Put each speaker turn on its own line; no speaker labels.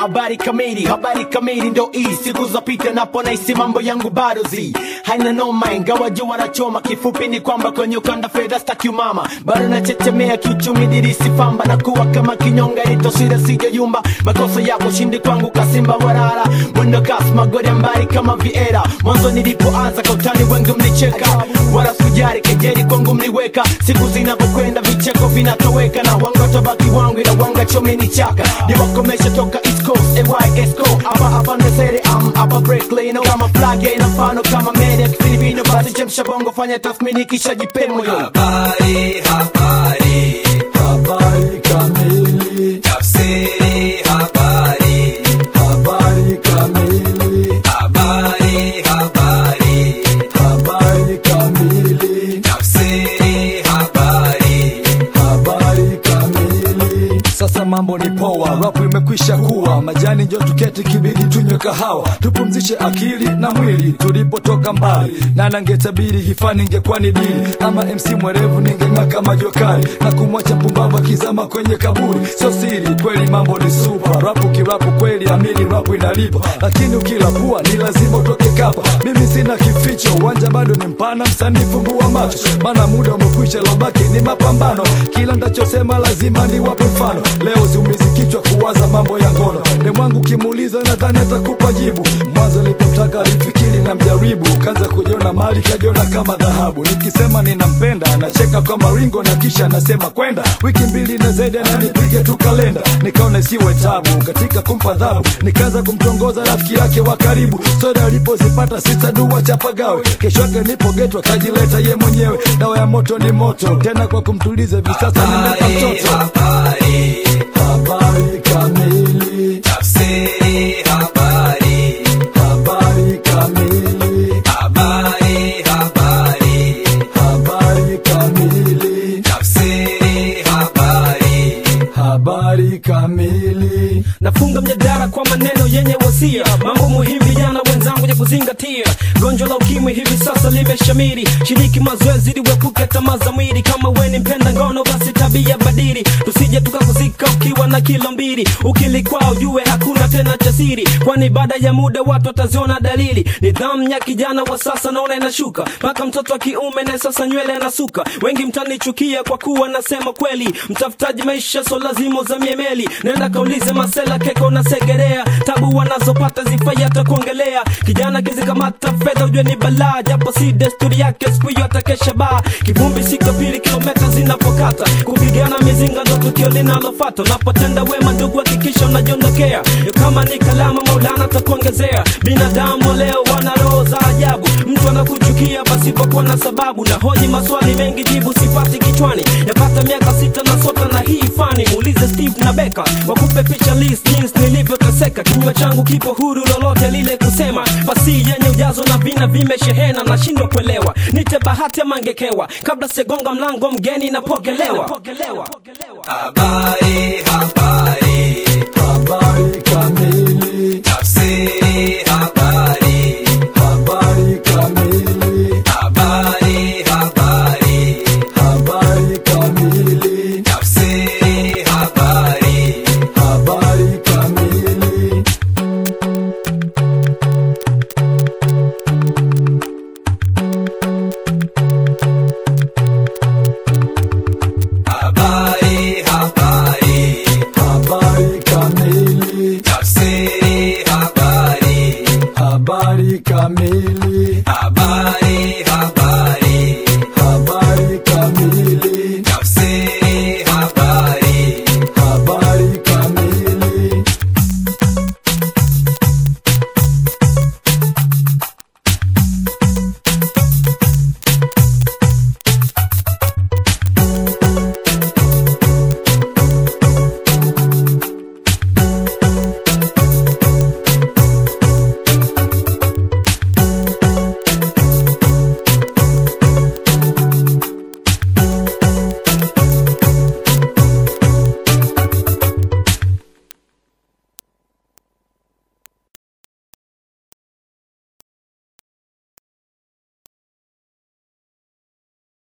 habari kamili habari kamili ndo hii siku zapita napo naisi mambo yangu bado zi haina noma ingawa jua wanachoma kifupi ni kwamba kwenye ukanda fedha staki umama bado nachechemea kiuchumi dirisi famba na kuwa kama kinyonga itosira sijayumba makosa yako shindi kwangu kasimba warara mwendo kasi magori mbali kama viera mwanzo nilipoanza kautani wengi mlicheka wala sujari kejeri kwangu mliweka siku zinavyokwenda vicheko vinatoweka na wanga tabaki wangu ila wanga chomeni chaka niwakomesha toka east coast AYSco hapa hapa ndesere am hapa break lane kama flag ina mfano kama mede ya kifilipino basi chemsha bongo fanya tathmini kisha jipe moyo
Habari, habari,
habari kamili,
tafsiri habari,
habari kamili,
habari, habari,
habari kamili,
tafsiri habari,
habari kamili. Sasa mambo ni poa, rapu imekwisha kuwa majani, njo tuketi kibidi tunywe kahawa, tupumzishe akili na mwili. Tulipotoka mbali na nangetabiri hifani ingekuwa ni dili, ama MC mwerevu ningeng'aa kama jokali na kumwacha mpumbavu akizama kwenye kaburi. Sio siri, kweli mambo ni super, rapu kirapu kweli, amini rapu inalipa, lakini ukilapua ni lazima utoke kapa. Mimi sina kificho, uwanja bado ni mpana, msanii fungua macho, maana muda umekwisha, lobaki ni mapambano. Kila ndachosema lazima niwape mfano. Leo siumizi kichwa kuwaza mambo ya ngono, demwangu kimuuliza, nadhani atakupa jibu. Mwanzo nilipotaka alifikiri na mjaribu, kaanza kujiona mali, kajiona kama dhahabu. Nikisema ninampenda anacheka kwa maringo na kisha anasema kwenda wiki mbili na zaidi, ananipige tu kalenda. Nikaona isiwe tabu katika kumpa adhabu, nikaanza kumtongoza rafiki yake wa karibu. Soda alipozipata sita dua chapagawe, kesho yake nipo geto akajileta ye mwenyewe. Dawa ya moto ni moto tena, kwa kumtuliza hivi sasa nimeka mtoto.
habari,
Habari kamili,
tafsiri habari,
habari kamili,
habari, habari,
habari kamili,
tafsiri habari,
habari kamili.
nafunga mjadala kwa maneno yenye wasia mambo muhimu vijana wenzangu ya kuzingatia gonjwa la ukimwi hivi sasa limeshamiri shiriki mazoezi ili uepuke tamaa za mwili kama we ni mpenda ngono basi tabia badili tusije tukakuzika ukiwa na kilo mbili ukilikwaa ujue hakuna tena cha siri kwani baada ya muda watu wataziona dalili nidhamu ya kijana wa sasa naona inashuka mpaka mtoto wa kiume naye sasa nywele anasuka wengi mtanichukia kwa kuwa nasema kweli mtafutaji maisha so lazima uzamie meli nenda kaulize masela keko na segerea tabu wanazopata zifai hata kuongelea kijana kizikamata fedha ujue ni balaa japo si desturi yake siku hiyo atakesha baa kivumbi siku ya pili kilometa zinapokata kupigana mizinga ndo tukio linalofata unapotenda wema ndugu hakikisha unajiondokea kama ni kalama maulana takuongezea binadamu wa leo wana roho za ajabu mtu anakuchukia pasipokuwa na sababu na hoji maswali mengi jibu sipati kichwani yapata miaka sita na sota na hii fani muulize steve na beka wakupe picha list jinsi nilivyoteseka kinywa changu kipo huru lolote lile kusema fasi yenye ujazo na vina vimeshehena nashindwa kuelewa nite bahati ama ngekewa kabla segonga mlango mgeni napokelewa
habari, habari,